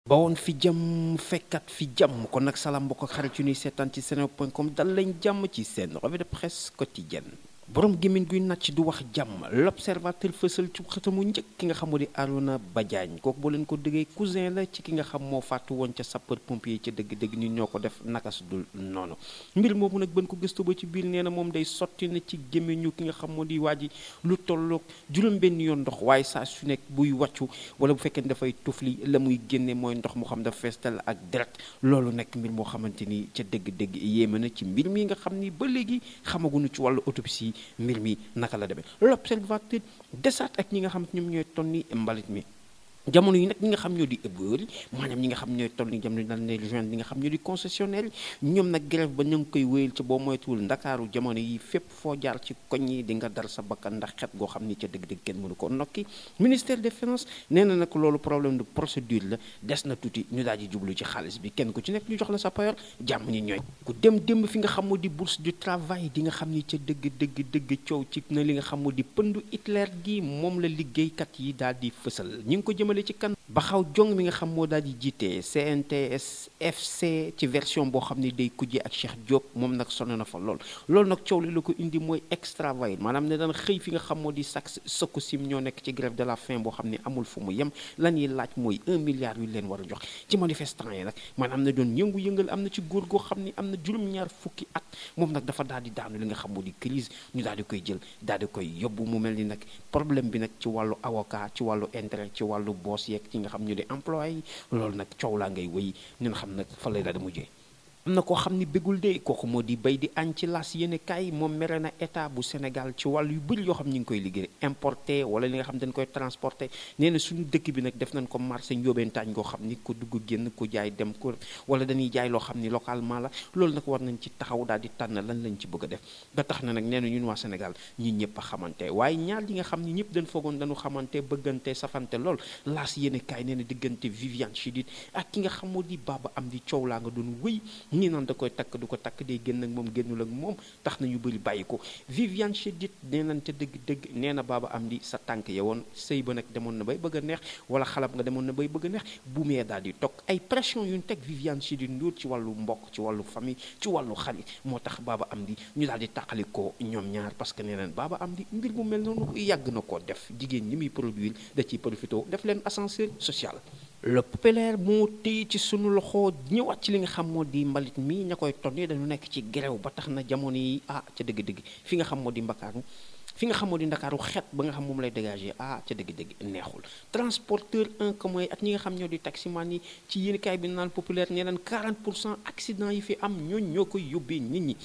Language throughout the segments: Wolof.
bawoon fi jàmm fekkat fi jàmm kon nag salaam mbokk ak xarit yu ñuy seetaan ci seneweb point com dal lañ jàmm ci seen revue de presse quotidienne borom gémmiñ guy nàcc du wax jàmm l'observateur fësal ci xëtamu njëkk ki nga xam moo di Arona Badiane kooku boo leen ko déggee cousin la ci ki nga xam moo faatu woon ca sapeur pompier ca dëgg-dëgg ñu ñoo ko def naka su dul noonu mbir moomu nag bën ko gëstu ba ci biir nee na moom day sotti na ci gémmiñu ki nga xam moo di waa ji lu tolloog juróom benn yoon ndox waaye saa su nekk buy wàccu wala bu fekkee ne dafay tufli la muy génne mooy ndox mu xam dafa feestal ak deret loolu nekk mbir moo xamante ni ca dëgg-dëgg yéeme na ci mbir mi nga xam ni ba léegi xamaguñu ci wàllu autopsie mbir mi naka la demee l'observateur desaat ak ñi nga xam ñoom ñooy tonni mbalit mi jamono yi nag ñi nga xam ñoo di ëbbër maanaam ñi nga xam ñooy toll ni jamono dal ne rejoindre ñi nga xam ñoo di concessionnaire ñoom nag grève ba ñu ngi koy wéyal ca boo moytuwul ndakaaru jamono yi fépp foo jaar ci koñ yi di nga dar sa bakkan ndax xet goo xam ni ca dëgg-dëgg kenn mënu ko nokki ministère des finances nee na nag loolu problème de procédure la des na tuuti ñu daal di jublu ci xaalis bi kenn ku ci nekk ñu jox la sa payoor jàmm ñi ñooy ku dem démb fi nga xam moo di bourse du travail di nga xam ni ca dëgg dëgg dëgg coow ci na li nga xam moo di pëndu Hitler gi moom la liggéeykat yi daal di fësal ñi ngi ko jëmale ci kan baxaw jong mi nga xam moo daal di jiite CNTS FC ci version boo xam ne day kujje ak Cheikh Diop moom nag sonn na fa lool loolu nag coow li la ko indi mooy extravagant maanaam ne daan xëy fi nga xam moo di sax sëkku sim ñoo nekk ci grève de la faim boo xam ne amul fu mu yem lan yi laaj mooy un milliard yu leen war a jox ci manifestant yi nag maanaam ne doon yëngu-yëngal am na ci góor goo xam ne am na juróom-ñaar fukki at moom nag dafa daal di daanu li nga xam moo di crise ñu daal di koy jël daal di koy yóbbu mu mel ni nag problème bi nag ci wàllu avocat ci wàllu intérêt ci wàllu boss yeeg ci nga xam ñu di employé yi loolu nag coow laa ngay wéy ñun xam nag fa lay daal di mujjee am na koo xam ni bégul de kooku moo di bay di añ ci las yéene kaay moom mere na état bu Sénégal ci wàllu yu bëri yoo xam ñu ngi koy liggéey importé wala li nga xam dañ koy transporté nee na suñu dëkk bi nag def nañ ko marché njóobentaañ goo xam ni ko dugg génn ko jaay dem ko wala dañuy jaay loo xam ni localement la loolu nag war nañ ci taxaw daal di tànn lan lañ ci bëgg a def ba tax na nag nee na ñun waa Sénégal ñi ñëpp a xamante waaye ñaar yi nga xam ni ñëpp dañ foogoon dañu xamante bëggante safante lool las yéene kaay nee na diggante Viviane Chidid ak ki nga xam moo di Baba am di coow laa nga doon wéy ñi naan da koy takk du ko takk day génn ak moom génnul ak moom tax na ñu bëri bàyyi ko Viviane Chidid nee nañ te dëgg-dëgg nee na baaba am di sa tànk ya woon sëy ba nag demoon na bay bëgg a neex wala xalab nga demoon na bay bëgg a neex bu mee daal di toog ay pression yu ñu teg Viviane Chidid Ndour ci wàllu mbokk ci wàllu famille ci wàllu xarit moo tax baaba am di ñu daal di tàqali ko ñoom ñaar parce que nee nañ baaba am di mbir mu mel noonu yàgg na koo def jigéen ñi muy produire da ciy profité def leen ascenseur social le populaire moo téye ci sunu loxo ñëwaat ci li nga xam moo di mbalit mi ña koy tonni dañu nekk ci grève ba tax na jamono yi ah ca dëgg-dëgg fi nga xam moo di mbakaaru fi nga xam moo di ndakaaru xet ba nga xam moom lay dégager ah ca dëgg-dëgg neexul transporteur en commun ak ñi nga xam ñoo di taximan yi ci yéenekaay bi naan populaire nee naan 40 pour cent accident yi fi am ñooñ ñoo koy yóbbee nit ñi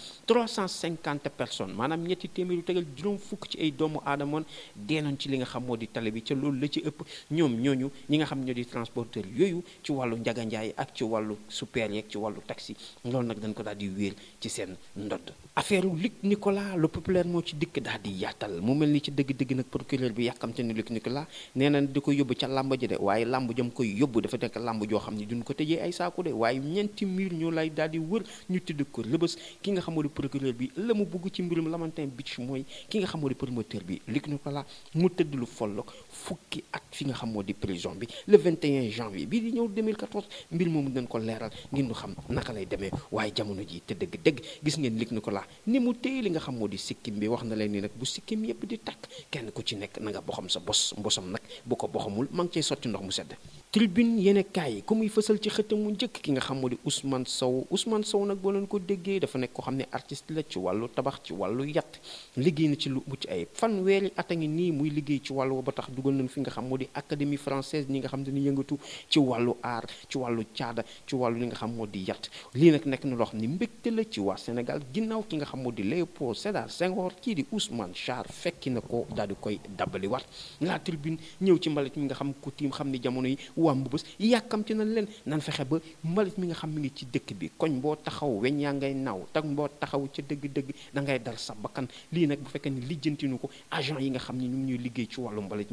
350 personnes maanaam ñetti téeméeru tegal juróom fukk ci ay doomu aadamoon deenañ ci li nga xam moo di tali bi ca loolu la ci ëpp ñoom ñooñu ñi nga xam ñoo di transporteur yooyu ci wàllu njaganjaay ak ci wàllu super yeeg ci wàllu taxi loolu nag dañ ko daal di wéer ci seen ndodd affaire Luc Nicolas le populaire moo ci dikk daal di yaatal mu mel ni ci dëgg-dëgg nag procureur bi yàkkamte ni Luc Nicolas nee na di ko yóbbu ca làmb ji de waaye làmb jam koy yóbbu dafa nekk làmb joo xam ni duñ ko tëjee ay saaku de waaye ñeenti mur ñoo lay daal di wër ñu tudd ko rëbës ki nga xamoo di procureur bi la mu bugg ci mbirum Lamantin Beach mooy ki nga xamoo di promoteur bi Luc Nicolas mu tëdd lu folloog fukki at fi nga xamoo di prison bi le 21 janvier bii di ñëw 2014 mbir moomu dañ ko leeral ngir ñu xam naka lay demee waaye jamono ji te dëgg-dëgg gis ngeen Luc Nicolas ni mu téye li nga xam moo di sikkim bi wax na leen ni nag bu sikkim yépp di takk kenn ku ci nekk na nga boxam sa bos mbosam nag bu ko boxamul ma ngi cay sotti ndox mu sedd tribune yéene kaay ku muy fësal ci xëtam mu njëkk ki nga xam moo di Ousmane Sow Ousmane Sow nag boo leen ko déggee dafa nekk ko xam ne artiste la ci wàllu tabax ci wàllu yat liggéey na ci lu mucc ay fanweeri at a ngi nii muy liggéey ci wàllu ba tax dugal nañ fi nga xam moo di académie française ñi nga xam dañuy yëngatu ci wàllu art ci wàllu caada ci wàllu li nga xam moo di yat lii nag nekk na loo xam ne mbégte la ci waa Sénégal ginnaaw ki nga xam moo di Léopold Sédar Senghor kii di Ousmane Char fekki na ko daal di koy dabbali wat la tribune ñëw ci mbalit mi nga xam ku tiim xam ni jamono yi waa mbëbës yàkkamti nañ leen nan fexe ba mbalit mi nga xam mi ngi ci dëkk bi koñ boo taxaw weñ yaa ngay naaw tag boo taxaw ca dëgg-dëgg da ngay dal sa bakkan lii nag bu fekkee ni lijjantinu ko agent yi nga xam ni ñu ngi ñuy liggéey ci wàllu mbalit mi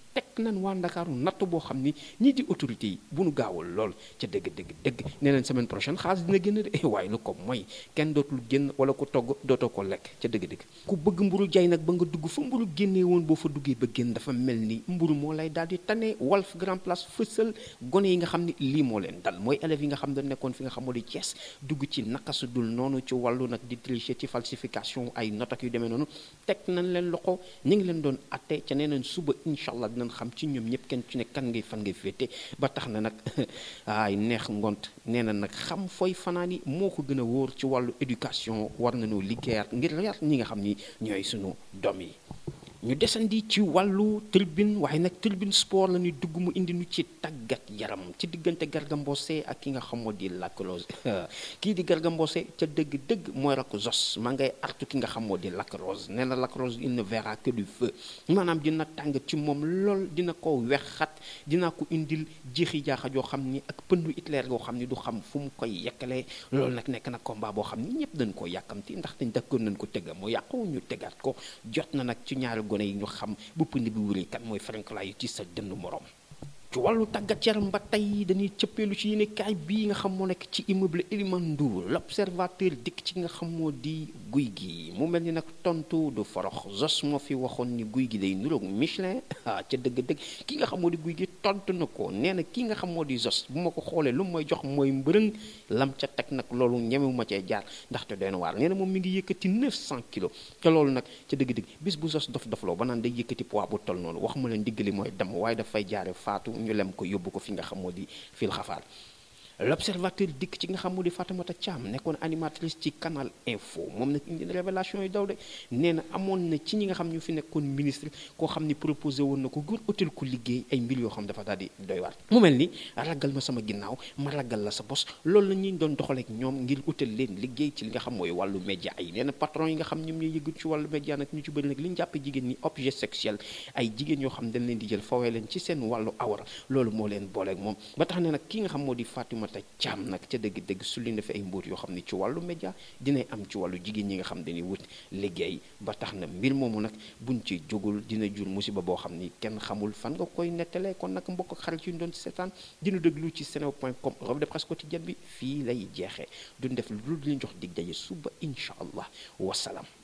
teg nañ waa Ndakaaru natt boo xam ni ñii di autorité yi bu nu gaawul lool ca dëgg dëgg dëgg nee nañ semaine prochaine xaalis dina génn de waaye lu ko mooy kenn dootul génn wala ku togg dootoo ko lekk ca dëgg dëgg ku bëgg mburu jay nag ba nga dugg fa mburu génnee woon boo fa duggee ba génn dafa mel ni mburu moo lay daal di tane Walf Grand Place fësal gone yi nga xam ni lii moo leen dal mooy élèves yi nga xam ne nekkoon fi nga xam moo di Thiès dugg ci naka su dul noonu ci wàllu nag di tricher ci falsification ay notes ak yu demee noonu teg nañ leen loxo ñu ngi leen doon atte ca nee nañ suba incha allah dinañ xam ci ñoom ñëpp kenn ci ne kan ngay fan ngay féete ba tax na nag ay neex ngont nee na nag xam fooy fanaan yi moo ko gën a wóor ci wàllu éducation war nañoo liggéeyaat ngir yar ñi nga xam ni ñooy sunu doom yi ñu desandi ci wàllu tribune waaye nag tribune sport la ñuy dugg mu indi nu ci tàggat yaram ci diggante Garga Mbossé ak ki nga xamoo di Lac Rose kii di Garga Mbossé ca dëgg-dëgg mooy rakk Zos maa ngay artu ki nga xamoo di Lac Rose nee na Lac Rose il ne verra que du feu maanaam dina tàng ci moom lool dina ko wexxat dina ko indil jeexi jaaxa joo xam ni ak pëndu Hitler goo xam ni du xam fu mu koy yekkalee loolu nag nekk na combat boo xam ni ñëpp dañ ko yàkkamti ndax dañ dakkoon nañ ko tëgga mu yàqu ñu tegaat ko jot na nag ci ñaari gone yi ñu xam bu pënd bi wuri kan mooy ferenklaayu ci sa dënn morom ci wàllu tàggat yaram ba tey dañuy cëppeelu ci yéene kaay bii nga xam moo nekk ci immeuble Elimane Ndour l'observateur dikk ci nga xam moo di guy gi mu mel ni nag tontu du forox Zos moo fi waxoon ni guy gi day nuroog Michelin ah ca dëgg-dëgg ki nga xam moo di guy gi tontu na ko nee na ki nga xam moo di Zos bu ma ko xoolee lu mooy jox mooy mbërëng lam ca teg nag loolu ñemewu ma cee jaar ndaxte doy na waar nee na moom mi ngi yëkkati 900 kilos te loolu nag ca dëgg-dëgg bis bu Zos dof dofloo ba naan day yëkkati poids bu toll noonu wax ma leen diggali mooy dem waaye dafay jaare faatu ñu lem ko yóbbu ko fi nga xam moo di fil xafaar l'observateur dikk ci nga xam moo di Fatoumata Thiam nekkoon animatrice ci canal info moom nag indi na révélation yu daw de nee na amoon na ci ñi nga xam ñu fi nekkoon ministre koo xam ni proposé woon na ko ngir utal ko liggéey ay mbir yoo xam dafa daal di doy waar mu mel ni ragal ma sama ginnaaw ma ragal la sa bos loolu la ñuy doon doxaleek ñoom ngir utal leen liggéey ci li nga xam mooy wàllu média yi nee na patron yi nga xam ñoom ñooy yëgut ci wàllu média nag ñu ci bëri nag li ñu jàppe jigéen ñi objet sexuel ay jigéen yoo xam dañ leen di jël fawee leen ci seen wàllu awara loolu moo leen booleeg moom ba tax ne nag ki nga xam moo di Fatoumata Thiam nag ca dëgg-dëgg su li fi ay mbóot yoo xam ne ci wàllu média dinay am ci wàllu jigéen ñi nga xam dañuy wut liggéey ba tax na mbir moomu nag buñ ci jógul dina jur musiba boo xam ni kenn xamul fan nga koy nettalee kon nag mbokk ak xarit yu ñu doon seetaan dina déglu ci senew point com revue de presse quotidienne bi fii lay jeexee duñ def lu dul ñu jox dig daje suba incha allah wasalaam